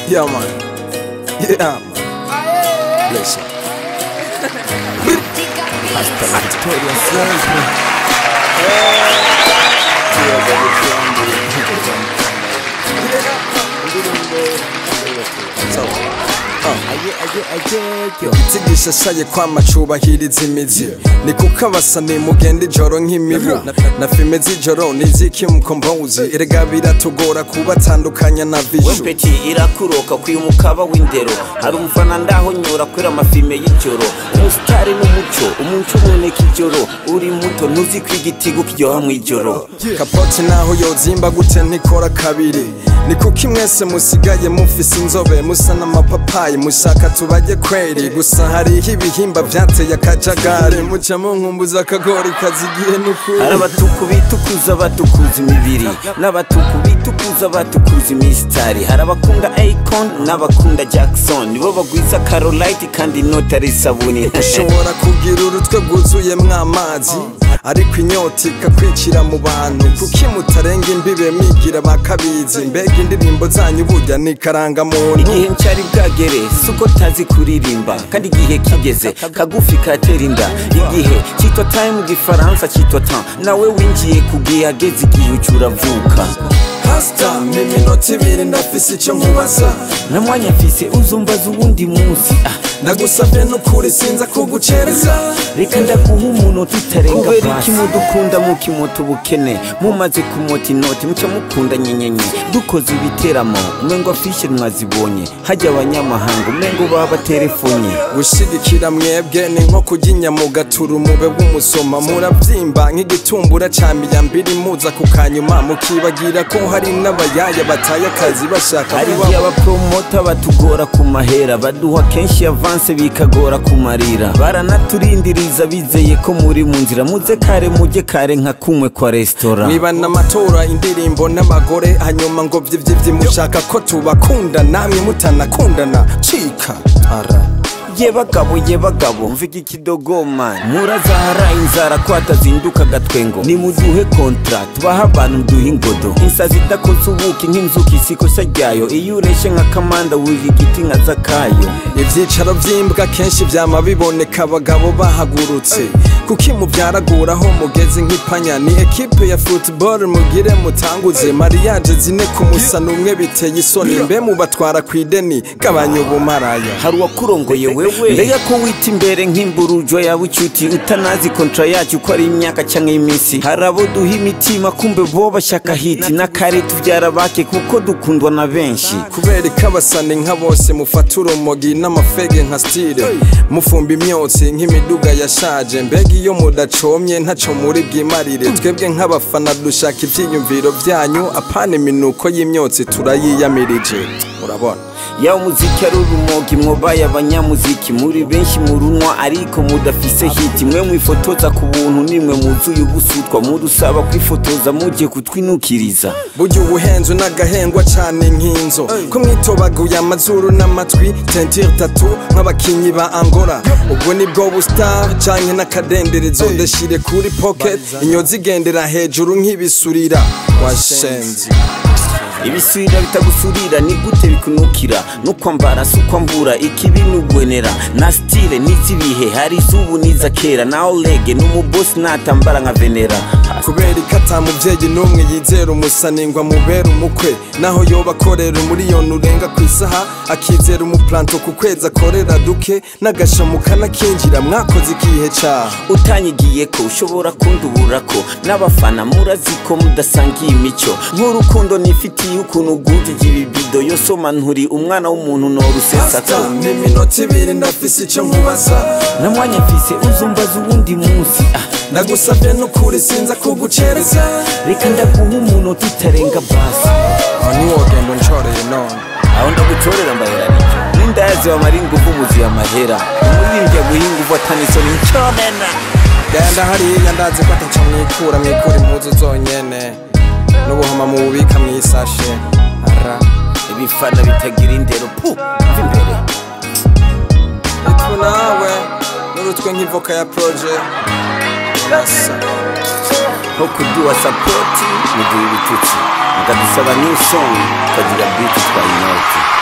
Yeah, man. Yeah, man. Bless you. Hasta la victoria siempre. Yeah, baby, So, igiti gishashaye kwama cubahiriza imizi ni kuko abasani mugenda ijoro nk'imibu na filime z'ijoro niziki mukombozi erega biratugora kubatandukanya na vishu wempeti irakuroka kwiye umukaba w'indero hari umufana ndaho nyura kuri amafilime y'ijoro umusitari n'umuco umuco uboneka ijoro uri muto ntuzi ko igitigo kiryoha mw'ijoro kapoti naho yozimba gute ntikora kabiri ni kuko mwese musigaye mufise inzobe musa n'amapapayi mushaka tubajye kweri gusa hariho ibihimba vyateye akajagari muca munkumbuza akagori kazigiye n'ukuri hari abatuku bitukuza batukuza imibiri n'abatuku bitukuza batukuza imisitari hari abakunda akon n'abakunda jackson nibo bagwiza carolite kandi inota ari isabuni ushobora kugira urutwe rwuzuyemwo amazi ariko inyota ikakwicira mu bantu kuki mutarenga imbibe mwigira bakabizi mbega indirimbo zanyu burya ni karangamuntu igihe ncyari bwagere si uko tazi kuririmba kandi igihe kigeze kagufi katera inda igihe cyitwa time mu gifaransa cyitwa temps nawe winjiye ku gihe hageze igihe uca uravuka pasita ni iminota ibiri ndafise icyo nkubaza na mwanya mfise uzumbaza uwundi munsi ah, nagusabye n'ukuri sinza kugucereza reka ndaguha umuntu tutarenga kubera iki mudukunda mukimota ubukene mumaze kumota inoti muca mukunda nyenyenye dukoze ibiteramo umengo afishe mwazibonye hajya abanyamahanga umengo baba telefonye gushigikira mwebwe ni nko kurya inyama ugatura umube w'umusoma murabyimba nk'igitumbura ca miyambiri muza ku kanyuma mukibagira ko hari n'abayaya bataye akazi bashaka hari kuba igihe abapromota batugora ku mahera baduha kenshi avanse bikagora kumarira baranaturindiriza bizeye ko muri mu nzira muze kare mujye kare nka kumwe kwa resitora mwibana amatora indirimbo n'abagore hanyuma ngo vyivyivyi mushaka ko tubakunda namwe mutanakundana cika ara ye bagabo ye bagabo mvuga ikidogoma murazahara inzara ko hatazinduka agatwengo nimuduhe kontra tubahe abantu duhe ingodo insazi idakoze ubuki nk'inzuki isikosa ryayo iyo ureshe nka kamanda wurira igiti nka zakayo ivyicaro vy'imbwa kenshi vyama biboneka abagabo bahagurutse kuki muvyaraguraho mugeze nk'ipanya ni ekipe ya football mugire mutanguze mariage zine ku musana umwe biteye isoni mbe mubatwara kw'ideni gabanya ubumaraya hari uwakurongoye wewe mbega ko wita imbere nk'imburujo yawe icuti utanazi kontra yacu ko ari imyaka cyangwa iminsi hari abo duha imitima kumbe bo bashaka hiti n'akare tubyara bake kuko dukundwa na benshi kubera ko abasani nka bose mufata urumogi n'amafege nka stile mufumba imyotsi nk'imiduga yashaje mbega iyo mudacomye ntaco muri bwimarire twebwe nk'abafana dushaka ivyiyumviro vyanyu apana iminuko y'imyotsi turayiyamirije urabona yawe umuziki ari urumogi mwobaye abanyamuziki muri benshi murunwa ariko mudafise hiti mwe mwifotoza ku buntu nimwe muzuye ubusutwa mudusaba kwifotoza mugiye kutwinukiriza burya ubuhenzo n'agahengwa cane nk'inzo ko mwitobaguye amazuru n'amatwi tentire tatu nk'abakinyi ba angola ubwo nibwo bustar canke n'akadenderezo ndashire kuri pocket inyozi igendera hejuru nk'ibisurira washenzi ibisubira bitagusurira ni gute bikunukira nukwambara si ukwambura ikibi nugwenera na stile n'izibihe hari izubu n'iza kera na olege n'umubosi natambara nka venera kubera ko ata muvyeyi n'umwe yizera umusaningwa mubera umukwe naho yoba akorera umuriyoni urenga ku isaha akizera umuplanto ku kwezi akorera duke n'agashamu kanakinjira mwakoze ikihe caha utanyigiye ko ushobora kundubura ko n'abafana murazi ko mudasangiye imico nk'urukundo nifitiye ukuntu ugujije ibibido yosoma nturi umwana w'umuntu norusesaka Pastor, ni iminota ibiri ndafise ico nkubaza na mwanya mfise uzumbaza uwundi munsi ah, ndagusabye n'ukuri sinza kugucereza reka ndaguha umuntu tutarenga basi aho niwogenda unshoreye none aho ndagutorera mbahera nicyo n'indazi bamara ingufu muziye amahera umuririmbyi aguha ingufu atanisoni nconena genda hariya ndazi ko ataco mwikura mwikura impuzu zonyene n'ubuhoma mububika mw'isashe ara ibifana bitagira indero pu mva imbere itwu nawe n'urutwe nk'ivoka ya proje rasa nko kuduha sapoti muduha ibitutsi mukadusaba new song tukagira biti twa inoti